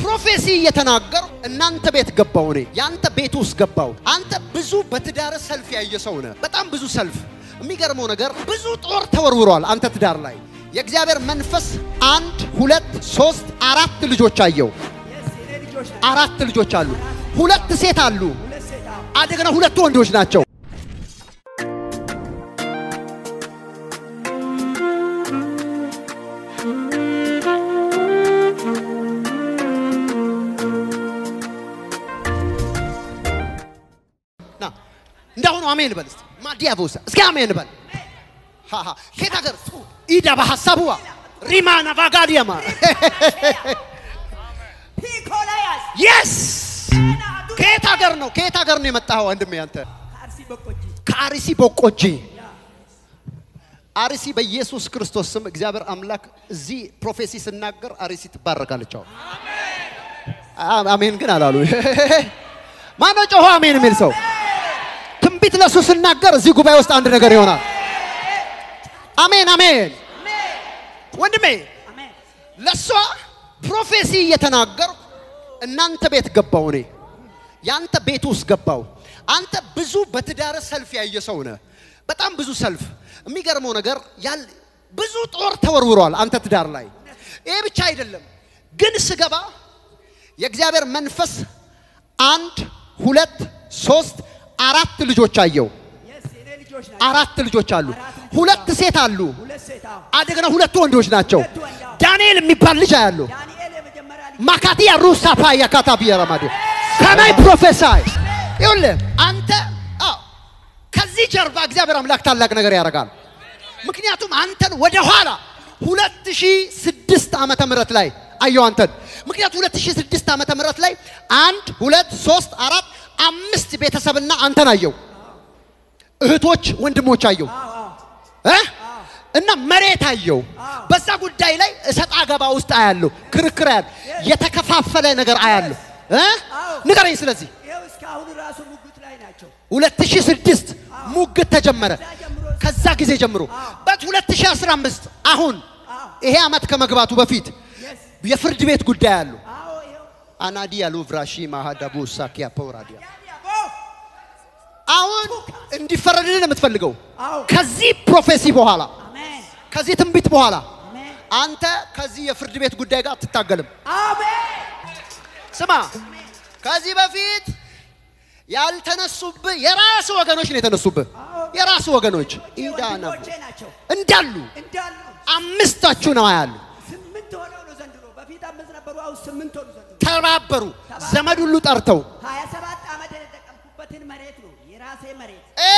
ፕሮፌሲ እየተናገር እናንተ ቤት ገባው። እኔ ያንተ ቤት ውስጥ ገባው። አንተ ብዙ በትዳር ሰልፍ ያየ ሰው ነህ። በጣም ብዙ ሰልፍ። የሚገርመው ነገር ብዙ ጦር ተወርውሯል አንተ ትዳር ላይ። የእግዚአብሔር መንፈስ አንድ ሁለት ሶስት አራት ልጆች አየው። አራት ልጆች አሉ። ሁለት ሴት አሉ። እንደገና ሁለቱ ወንዶች ናቸው። ና እንዳሁኑ አሜን በል እስቲ ማዲያቮስ እስኪ አሜን በል ሃሃ ከየት ሀገር ኢዳ በሐሳቡዋ ሪማና ቫጋዲያማ ፒኮላያስ የስ ከየት ሀገር ነው ከየት ሀገር ነው የመጣኸው ወንድሜ አንተ አርሲ በቆጂ ከአርሲ ቦቆጂ አርሲ በኢየሱስ ክርስቶስ ስም እግዚአብሔር አምላክ እዚህ ፕሮፌሲ ስናገር አርሲ ትባረካለች አሁን አ- አሜን ግን አላሉ ማነው ጮሆ አሜን የሚል ሰው ትንቢት ለሱ ስናገር እዚህ ጉባኤ ውስጥ አንድ ነገር ይሆናል አሜን አሜን ወንድሜ አሜን ለእሷ ፕሮፌሲ እየተናገር እናንተ ቤት ገባው እኔ ያንተ ቤት ውስጥ ገባው አንተ ብዙ በትዳር ሰልፍ ያየ ሰው ነህ በጣም ብዙ ሰልፍ የሚገርመው ነገር ያል ብዙ ጦር ተወርውሯል አንተ ትዳር ላይ ይሄ ብቻ አይደለም ግን ስገባ የእግዚአብሔር መንፈስ አንድ ሁለት ሶስት አራት ልጆች አየው የስ የኔ ልጆች ናቸው። አራት ልጆች አሉ አራት ልጆች ሁለት አሉ። ሴት አሉ ሁለት ሴት አዎ። እንደገና ሁለቱ ወንዶች ናቸው ሁለቱ ወንድ አዎ። ዳንኤል የሚባል ልጅ አያለሁ ዳንኤል የመጀመሪያ ልጅ ማካቲያ ሩሳ ፓያ ካታቢያ ረማዲ ከናይ ፕሮፌሳይ ይኸውልህ አንተ አዎ ከዚህ ጀርባ እግዚአብሔር አምላክ ታላቅ ነገር ያደርጋል። ምክንያቱም አንተን ወደ ኋላ 2006 ዓመተ ምህረት ላይ አየው አንተን ምክንያቱም 2006 ዓመተ ምህረት ላይ አንድ ሁለት ሶስት አራት አምስት ቤተሰብና አንተን አየው እህቶች ወንድሞች አየው አዎ አዎ እ? እና መሬት አየው። በዛ ጉዳይ ላይ እሰጥ አገባ ውስጥ አያለሁ፣ ክርክር አያለሁ፣ የተከፋፈለ ነገር አያለሁ። እ? ንገረኝ። ስለዚህ ይኸው እስካሁን ራሱ ሙግት ላይ ናቸው። 2006 ሙግት ተጀመረ። ከዛ ጀምሮ ከዛ ጊዜ ጀምሮ በት 2015 አሁን አዎ ይሄ ዓመት ከመግባቱ በፊት የስ የፍርድ ቤት ጉዳይ አሉ። አዎ ይኸው አናዲ ያሉ ቭራሺ ማሃዳቡ ሳኪያ ፖራዲያ ያዲያቦ አሁን እንዲፈረድልን የምትፈልገው አዎ ከዚህ ፕሮፌሲ በኋላ አሜን ከዚህ ትንቢት በኋላ አሜን አንተ ከዚህ የፍርድ ቤት ጉዳይ ጋር አትታገልም። አሜን ስማ፣ ከዚህ በፊት ያልተነሱብህ የራስ ወገኖች ነው የተነሱብህ። የራስ ወገኖች ኢዳና ወንድሞቼ ናቸው እንዳሉ እንዳሉ አምስታችሁ ነው ያሉ ስምንት ሆነው ነው ዘንድሮ። በፊት አምስት ነበሩ፣ አሁን ስምንት ሆኑ ዘንድሮ። ተባበሩ። ዘመድ ሁሉ ጠርተው ሀያ ሰባት ዓመት የተጠቀምኩበትን መሬት ነው የራሴ መሬት። እ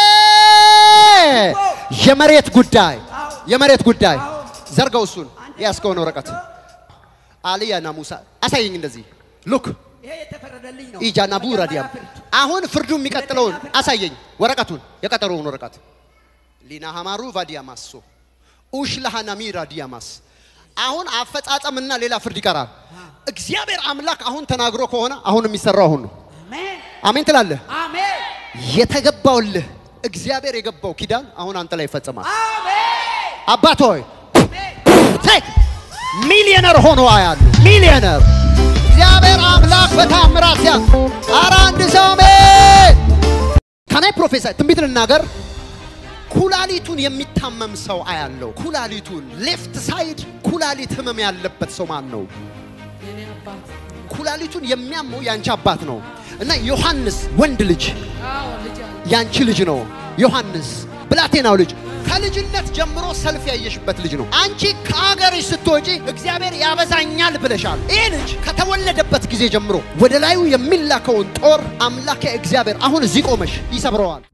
የመሬት ጉዳይ የመሬት ጉዳይ ዘርገው እሱን ያስከውን ወረቀት አልያና ሙሳ አሳየኝ። እንደዚህ ሉክ ይሄ የተፈረደልኝ ነው። ኢጃና ቡራ መጀመሪያ ዲያም ፍርድ። አሁን ፍርዱ የሚቀጥለውን አሳየኝ። ወረቀቱን የቀጠሮውን ወረቀት ሊና ሀማሩ ቫዲያማሶ ኡሽላሃና ሚራ ዲያማስ አሁን አፈጻጸምና ሌላ ፍርድ ይቀራል። እግዚአብሔር አምላክ አሁን ተናግሮ ከሆነ አሁን የሚሰራው አሁን ነው። አሜን አሜን ትላለህ። አሜን የተገባውልህ እግዚአብሔር የገባው ኪዳን አሁን አንተ ላይ ይፈጸማል። አሜን አባት ሆይ ቴክ ሚሊዮነር ሆኖ አያሉ ሚሊዮነር እግዚአብሔር አምላክ በታምራት ሲያ ኧረ አንድ ሰው አሜን ከናይ ፕሮፌሰር ትንቢት ልናገር ኩላሊቱን የሚታመም ሰው አያለው ኩላሊቱን ሌፍት ሳይድ ኩላሊት ህመም ያለበት ሰው ማን ነው የኔ አባት ኩላሊቱን የሚያመው ያንቺ አባት ነው እና ዮሐንስ ወንድ ልጅ አዎ ልጅ አለ ያንቺ ልጅ ነው ዮሐንስ ብላቴናው ልጅ ከልጅነት ጀምሮ ሰልፍ ያየሽበት ልጅ ነው። አንቺ ከአገርሽ ስትወጪ እግዚአብሔር ያበዛኛል ብለሻል። ይህ ልጅ ከተወለደበት ጊዜ ጀምሮ ወደ ላዩ የሚላከውን ጦር አምላከ እግዚአብሔር አሁን እዚህ ቆመሽ ይሰብረዋል።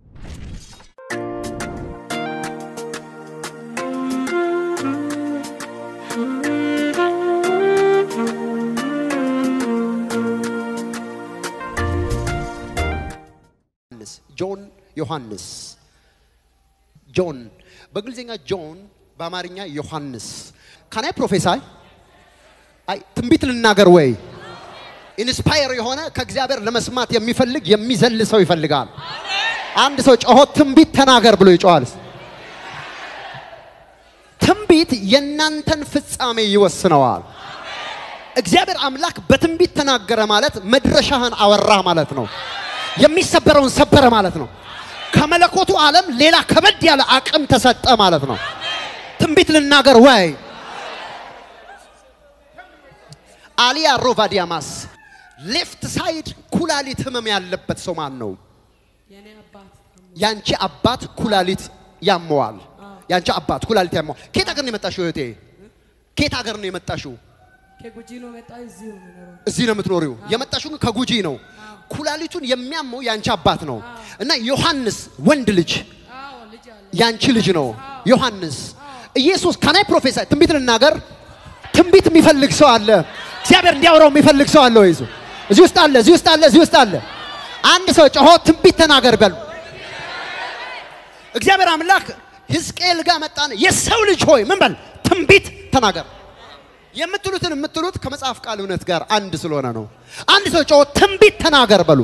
ዮሐንስ ጆን ዮሐንስ ጆን በእንግሊዝኛ ጆን በአማርኛ ዮሐንስ ካናይ ፕሮፌሳይ አይ ትንቢት ልናገር ወይ ኢንስፓየር የሆነ ከእግዚአብሔር ለመስማት የሚፈልግ የሚዘል ሰው ይፈልጋል። አንድ ሰው ጮሆ ትንቢት ተናገር ብሎ ይጮሃል። ትንቢት የእናንተን ፍጻሜ ይወስነዋል። እግዚአብሔር አምላክ በትንቢት ተናገረ ማለት መድረሻህን አወራህ ማለት ነው። የሚሰበረውን ሰበረ ማለት ነው። ከመለኮቱ ዓለም ሌላ ከበድ ያለ አቅም ተሰጠ ማለት ነው። ትንቢት ልናገር ወይ አሊያ ሮቫዲያማስ ሌፍት ሳይድ ኩላሊት ህመም ያለበት ሰው ማን ነው? የኔ አባት ያንቺ አባት ኩላሊት ያመዋል። ያንቺ አባት ኩላሊት ያመዋል። ከየት ሀገር ነው የመጣሽው እህቴ? ከየት ሀገር ነው የመጣሽው? ከጉጂ ነው መጣ እዚሁ ነው የምኖረው። እዚህ ነው የምትኖሪው። የመጣሽው ግን ከጉጂ ነው። ኩላሊቱን የሚያመው ያንቺ አባት ነው እና ዮሐንስ ወንድ ልጅ አዎ ልጅ አለ። ያንቺ ልጅ ነው ዮሐንስ። ኢየሱስ ከናይ ፕሮፌሰር ትንቢት ልናገር። ትንቢት የሚፈልግ ሰው አለ። እግዚአብሔር እንዲያወራው የሚፈልግ ሰው አለ ወይ? እዚሁ እዚህ ውስጥ አለ፣ እዚህ ውስጥ አለ፣ እዚህ ውስጥ አለ። አንድ ሰው ጮሆ ትንቢት ተናገር በሉ። እግዚአብሔር አምላክ ሕዝቅኤል ጋር መጣን። የሰው ልጅ ሆይ ምን በል ትንቢት ተናገር። የምትሉትን የምትሉት ከመጽሐፍ ቃል እውነት ጋር አንድ ስለሆነ ነው። አንድ ሰው ጮሆ ትንቢት ተናገር በሉ።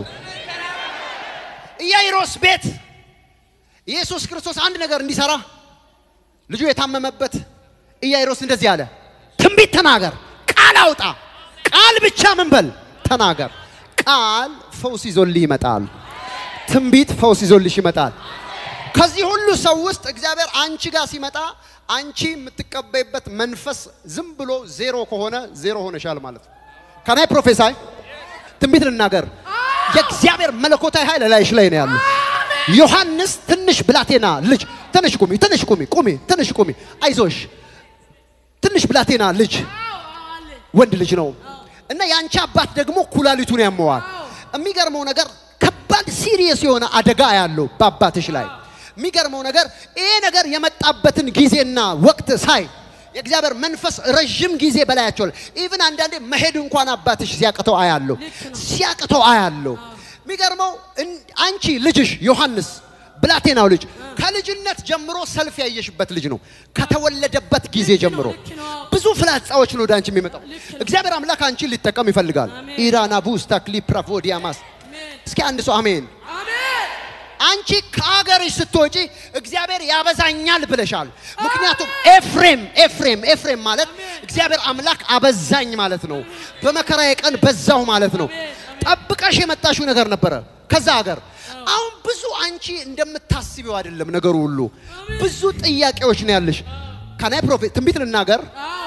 ኢያኢሮስ ቤት ኢየሱስ ክርስቶስ አንድ ነገር እንዲሰራ ልጁ የታመመበት ኢያኢሮስ እንደዚህ አለ፣ ትንቢት ተናገር፣ ቃል አውጣ። ቃል ብቻ ምን በል ተናገር። ቃል ፈውስ ይዞልህ ይመጣል። ትንቢት ፈውስ ይዞልሽ ይመጣል። ከዚህ ሁሉ ሰው ውስጥ እግዚአብሔር አንቺ ጋር ሲመጣ አንቺ የምትቀበይበት መንፈስ ዝም ብሎ ዜሮ ከሆነ ዜሮ ሆነሻል ማለት ነው። ከናይ ፕሮፌሳይ ትንቢት ልናገር፣ የእግዚአብሔር መለኮታዊ ኃይል ላይሽ ላይ ነው ያለው። ዮሐንስ ትንሽ ብላቴና ልጅ ትንሽ ቁሚ፣ ትንሽ ቁሚ፣ ቁሚ፣ ትንሽ ቁሚ፣ አይዞሽ። ትንሽ ብላቴና ልጅ ወንድ ልጅ ነው እና የአንቺ አባት ደግሞ ኩላሊቱን ያመዋል። የሚገርመው ነገር ከባድ ሲሪየስ የሆነ አደጋ ያለው በአባትሽ ላይ። የሚገርመው ነገር ይሄ ነገር የመጣበትን ጊዜና ወቅት ሳይ የእግዚአብሔር መንፈስ ረዥም ጊዜ በላያቸው ላይ ኢቭን አንዳንዴ መሄድ እንኳን አባትሽ ሲያቅተው አያለሁ ሲያቅተው አያለሁ። የሚገርመው እን- አንቺ ልጅሽ ዮሐንስ ብላቴናው ልጅ ከልጅነት ጀምሮ ሰልፍ ያየሽበት ልጅ ነው። ከተወለደበት ጊዜ ጀምሮ ልክ ነው። ብዙ ፍላጻዎች ነው ወደ አንቺ የሚመጣው። ልክ ነው። እግዚአብሔር አምላክ አንቺን ሊጠቀም ይፈልጋል። አሜን። ኢራና ቡስ ታክሊ ፕራፎዲያማስ አሜን እስኪ አንድ ሰው አሜን። አሜን አንቺ ከሀገርሽ ስትወጪ እግዚአብሔር ያበዛኛል ብለሻል። ምክንያቱም ኤፍሬም ኤፍሬም ኤፍሬም ማለት እግዚአብሔር አምላክ አበዛኝ ማለት ነው። በመከራዬ ቀን በዛው ማለት ነው። ጠብቀሽ የመጣሽው ነገር ነበረ ከዛ ሀገር። አሁን ብዙ አንቺ እንደምታስቢው አይደለም ነገሩ ሁሉ። ብዙ ጥያቄዎች ነው ያለሽ። ከናይ ፕሮፌት ትንቢት ልናገር አዎ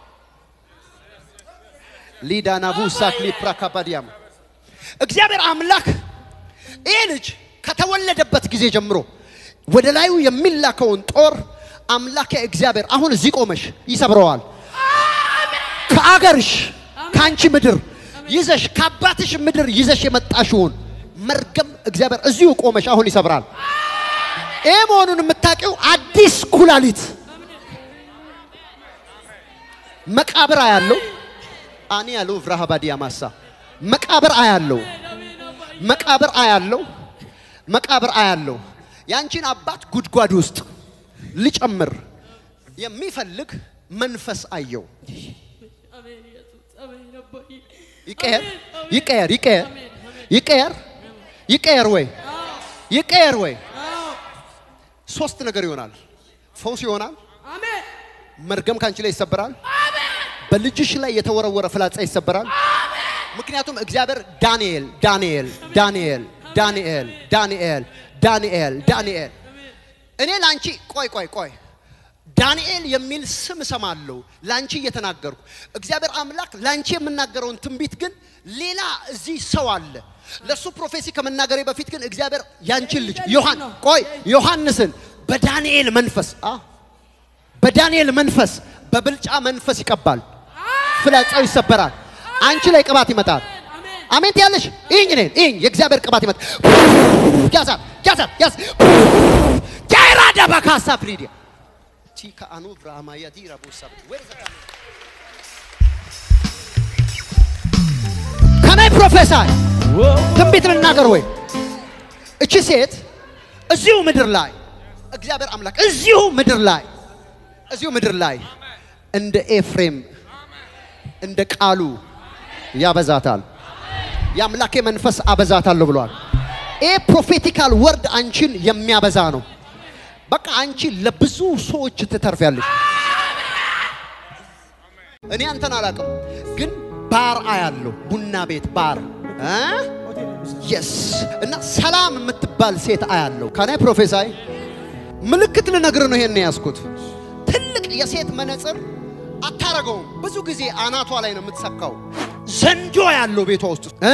ሊዳናቡ ሳክሊ ፕራካባዲያም እግዚአብሔር አምላክ ይህ ልጅ ከተወለደበት ጊዜ ጀምሮ ወደ ላዩ የሚላከውን ጦር አምላክ እግዚአብሔር አሁን እዚህ ቆመሽ ይሰብረዋል። ከአገርሽ ከአንቺ ምድር ይዘሽ ከአባትሽ ምድር ይዘሽ የመጣሽውን መርገም እግዚአብሔር እዚሁ ቆመሽ አሁን ይሰብራል። ይህ መሆኑን የምታውቂው አዲስ ኩላሊት መቃብር አያለው አኒ ያለው ብራሃባዲያ ማሳ መቃብር አያለው መቃብር አያለው መቃብር አያለው ያንቺን አባት ጉድጓድ ውስጥ ሊጨምር የሚፈልግ መንፈስ አየው። አሜን ኢየሱስ አሜን አባዬ ይቀየር አሜን፣ ይቀየር ይቀየር አሜን አሜን ይቀየር ይቀየር ወይ ይቀየር ወይ አዎ ሶስት ነገር ይሆናል። ፈውስ ይሆናል። አሜን መርገም ካንቺ ላይ ይሰበራል። በልጅሽ ላይ የተወረወረ ፍላጻ ይሰበራል። ምክንያቱም እግዚአብሔር ዳንኤል ዳንኤል ዳንኤል ዳንኤል ዳንኤል ዳንኤል ዳንኤል እኔ ላንቺ ቆይ ቆይ ቆይ ዳንኤል የሚል ስም እሰማለሁ ላንቺ እየተናገርኩ እግዚአብሔር አምላክ ላንቺ የምናገረውን ትንቢት ግን ሌላ እዚህ ሰው አለ ለሱ ፕሮፌሲ ከመናገሬ በፊት ግን እግዚአብሔር ያንቺን ልጅ ዮሐን ቆይ ዮሐንስን በዳንኤል መንፈስ አ በዳንኤል መንፈስ በብልጫ መንፈስ ይቀባል ፍላጻው ይሰበራል አንቺ ላይ ቅባት ይመጣል አሜን አሜን ትያለሽ ይህኝ እኔን ይህኝ የእግዚአብሔር ቅባት ይመጣል ያዛት ያዛት ያዝ ጃይራ ዳባካሳ ፍሪዲያ ቲካ አኑ ብራማ ያዲራ ቦሳ ከናይ ፕሮፌሰር ትንቢት ልናገር ወይ እቺ ሴት እዚሁ ምድር ላይ እግዚአብሔር አምላክ እዚሁ ምድር ላይ እዚሁ ምድር ላይ እንደ ኤፍሬም እንደ ቃሉ ያበዛታል። የአምላኬ መንፈስ አበዛታለሁ ብሏል። ይህ ፕሮፌቲካል ወርድ አንቺን የሚያበዛ ነው። በቃ አንቺ ለብዙ ሰዎች ትተርፊያለሽ። እኔ አንተን አላውቅም፣ ግን ባር አያለሁ። ቡና ቤት ባር እ የስ እና ሰላም የምትባል ሴት አያለሁ። ከናይ ፕሮፌሳይ ምልክት ልነግር ነው ይሄን ያዝኩት። ትልቅ የሴት መነጽር አታረገውም። ብዙ ጊዜ አናቷ ላይ ነው የምትሰካው። ዘንዶ ያለው ቤቷ ውስጥ እ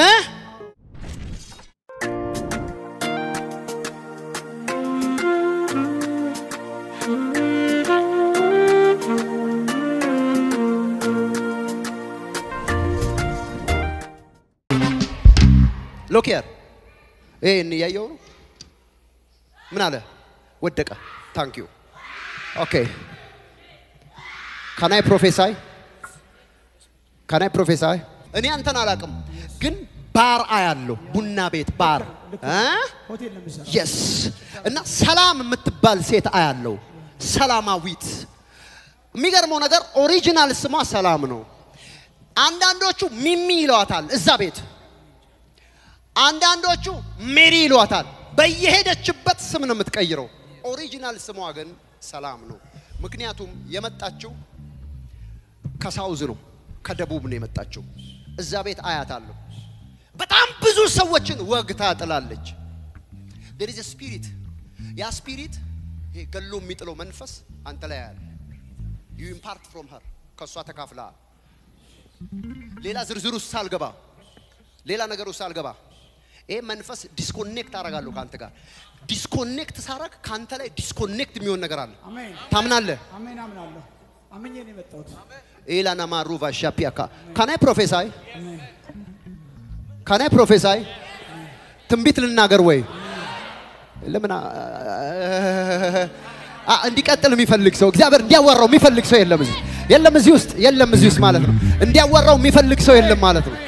ሎኪየር ይሄን እያየው ነው። ምን አለ? ወደቀ። ታንክ ዩ ኦኬ ካናይ ፕሮፌሳይ ካናይ ፕሮፌሳይ እኔ አንተን አላቅም፣ ግን ባር አያለሁ። ቡና ቤት ባር ሆቴል ነው የምሰራው። የስ እና ሰላም የምትባል ሴት አያለሁ። ሰላማዊት። የሚገርመው ነገር ኦሪጂናል ስሟ ሰላም ነው። አንዳንዶቹ ሚሚ ይለዋታል እዛ ቤት፣ አንዳንዶቹ ሜሪ ይለዋታል። በየሄደችበት ስም ነው የምትቀይረው። ኦሪጂናል ስሟ ግን ሰላም ነው። ምክንያቱም የመጣችው ከሳውዝ ነው፣ ከደቡብ ነው የመጣችው። እዛ ቤት አያታለሁ። በጣም ብዙ ሰዎችን ወግታ ጥላለች። there is a spirit ያ ስፒሪት ይሄ ገሎ የሚጥለው መንፈስ አንተ ላይ ያለ you impart from her ከእሷ ተካፍለሃል። ሌላ ዝርዝር ውስጥ ሳልገባ ሌላ ነገር ውስጥ ሳልገባ ይሄ መንፈስ ዲስኮኔክት አደርጋለሁ ከአንተ ጋር ዲስኮኔክት ሳረግ ከአንተ ላይ ዲስኮኔክት የሚሆን ነገር አለ። አሜን ታምናለህ? አሜን አምናለሁ። አምኜ ነው የመጣሁት። ኤላና ማሩቫ ሻፒያካ ካናይ ፕሮፌሳይ አሜን ካናይ ፕሮፌሳይ ትንቢት ልናገር ወይ ለምን አ- አ- እንዲቀጥል የሚፈልግ ሰው እግዚአብሔር እንዲያወራው የሚፈልግ ሰው የለም እዚህ የለም እዚህ ውስጥ የለም እዚህ ውስጥ ማለት ነው እንዲያወራው የሚፈልግ ሰው የለም ማለት ነው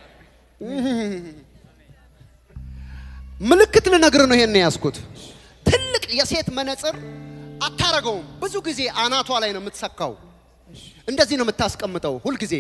ምልክት ልነግር ነው ይሄን ያዝኩት ትልቅ የሴት መነጽር አታረገውም ብዙ ጊዜ አናቷ ላይ ነው የምትሰካው እንደዚህ ነው የምታስቀምጠው ሁልጊዜ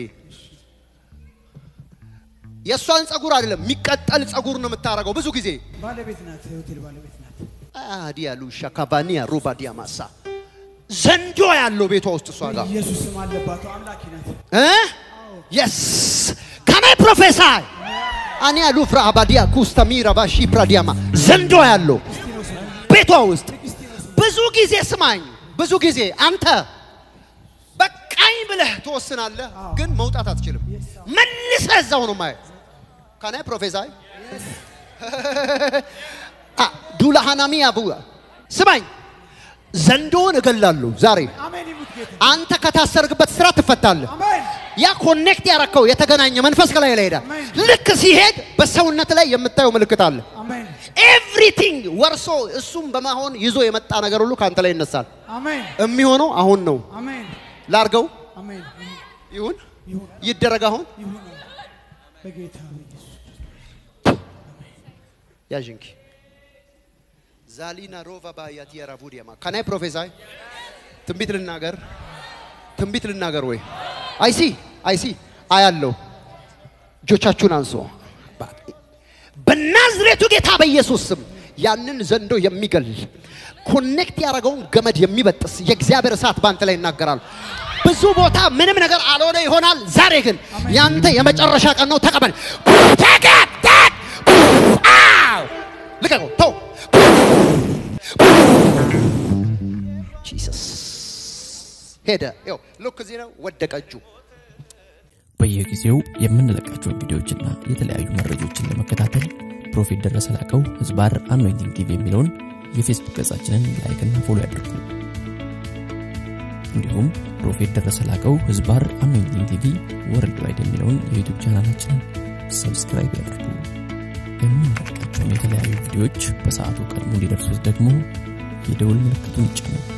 የእሷን ጸጉር አይደለም የሚቀጠል ጸጉር ነው የምታረገው ብዙ ጊዜ ባለቤት ናት፣ የሆቴል ባለቤት ናት። አዲያ ሉሻ ካቫኒያ ሩባ ዲያማሳ ዘንዶ ያለው ቤቷ ውስጥ እሷ ጋር ኢየሱስ ስም አለባት፣ አምላኪ ናት። የስ ከናይ ፕሮፌሳይ አኒያ ሉፍራ አባዲያ ኩስተሚራ ባሺ ፕራዲያማ ዘንዶ ያለው ቤቷ ውስጥ ብዙ ጊዜ ስማኝ፣ ብዙ ጊዜ አንተ በቃኝ ብለህ ትወስናለህ፣ ግን መውጣት አትችልም። መልሰህ እዛው ነው ማየት። ከናይ ፕሮፌሳይ ዱላ ሃናሚያ ቡ ስማኝ፣ ዘንዶውን እገላለሁ ዛሬ። አሜን ይሙት ጌታ። አንተ ከታሰርግበት ስራ ትፈታለህ። አሜን ያ ኮኔክት ያረከው የተገናኘ መንፈስ ከላይ ላይ ሄዳል። አሜን። ልክ ሲሄድ በሰውነት ላይ የምታየው ምልክት አለ። አሜን ኤቭሪቲንግ ወርሶ እሱም በመሆን ይዞ የመጣ ነገር ሁሉ ከአንተ ላይ ይነሳል። አሜን የሚሆነው አሁን ነው። አሜን ላርገው አሜን ይሁን ይሁን ይደረግ። አሁን ይሁን በጌታ በኢየሱስ ያዥንኪ ዛሊና ሮቫ ባያት የራቡዲያማ ከናይ ፕሮፌሳይ ትንቢት ልናገር ትንቢት ልናገር ወይ አይሲ አይሲ አያለው እጆቻችሁን አንሶ በናዝሬቱ ጌታ በኢየሱስ ስም ያንን ዘንዶ የሚገል ኮኔክት ያደረገውን ገመድ የሚበጥስ የእግዚአብሔር እሳት በአንተ ላይ ይናገራል። ብዙ ቦታ ምንም ነገር አልሆነ ይሆናል። ዛሬ ግን ያንተ የመጨረሻ ቀን ነው። ተቀበል። ተቀበል። አው! ልቀቀው። ተው። ጂሰስ ሄደ። ይኸው ሉክ እዚህ ነው። ወደቀ እጁ። በየጊዜው የምንለቃቸውን ቪዲዮዎችና የተለያዩ መረጃዎችን ለመከታተል ፕሮፌት ደረሰ ላቀው ህዝባር አኖይንቲንግ ቲቪ የሚለውን የፌስቡክ ገጻችንን ላይክና ፎሎ ያድርጉ። እንዲሁም ፕሮፌት ደረሰ ላቀው ህዝባር አኖይንቲንግ ቲቪ ወርልድ ዋይድ የሚለውን የዩቱብ ቻናላችንን ሰብስክራይብ ያድርጉ። የምንለቃቸውን የተለያዩ ቪዲዮዎች በሰዓቱ ቀድሞ እንዲደርሱት ደግሞ የደውል ምልክቱን ይጫኑ።